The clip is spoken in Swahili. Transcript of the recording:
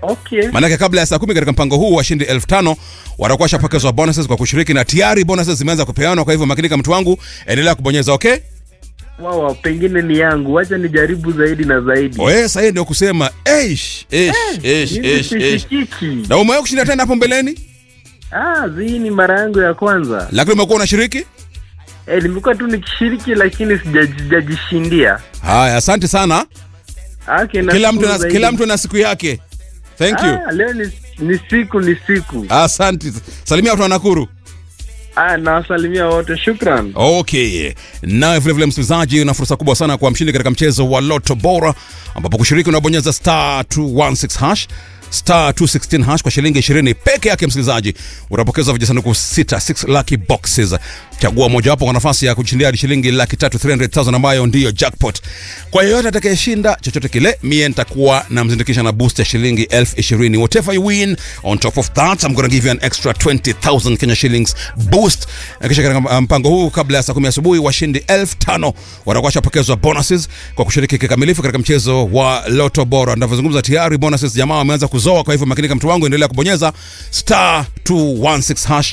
Okay. Maanake kabla ya saa kumi katika mpango huu washindi elfu tano watakuwa washapokezwa bonuses kwa kushiriki, na tayari bonuses zimeanza kupeanwa. Kwa hivyo makinika, mtu wangu, endelea kubonyeza okay. Wow, pengine ni yangu. Wacha nijaribu zaidi na zaidi. Oe, sasa ndio kusema eish, eish, eish, Mimi eish, eish. sishikiki. Na umewahi kushinda tena hapo mbeleni, Ah, hii ni mara yangu ya kwanza. lakini umekuwa unashiriki. Eh, nimekuwa tu nikishiriki lakini sija- sijajishindia. Haya, asante sana. Okay, Kila nashukuru mtu na, zaidi. kila mtu na siku yake. Thank you. Ah, leo ni, ni siku ni siku. Asante. Salimia watu wa Nakuru. Ah, nawasalimia wote. Shukran. Okay. Nawe vile vile msikilizaji, una fursa kubwa sana kwa mshindi katika mchezo wa Lotto Bora ambapo kushiriki unabonyeza star 216 hash star 216 hash kwa shilingi 20 peke yake. Msikilizaji, utapokeza vijisanduku 6 6 lucky boxes. Chagua mojawapo kwa nafasi ya kushindia hadi shilingi laki tatu 300,000 ambayo ndiyo jackpot. Kwa yeyote atakayeshinda chochote kile, mie nitakuwa namzindikisha na boost ya shilingi elfu ishirini. Whatever you win, on top of that I'm gonna give you an extra 20,000 Kenya shillings boost. Na kisha katika mpango huu, kabla ya saa kumi asubuhi, washindi elfu tano watakuwa washapokezwa bonuses kwa kushiriki kikamilifu katika mchezo wa Lotto Bora. Ninavyozungumza tayari bonuses jamaa wameanza kuzoa, kwa hivyo makinika, mtu wangu, endelea kubonyeza star 216 hash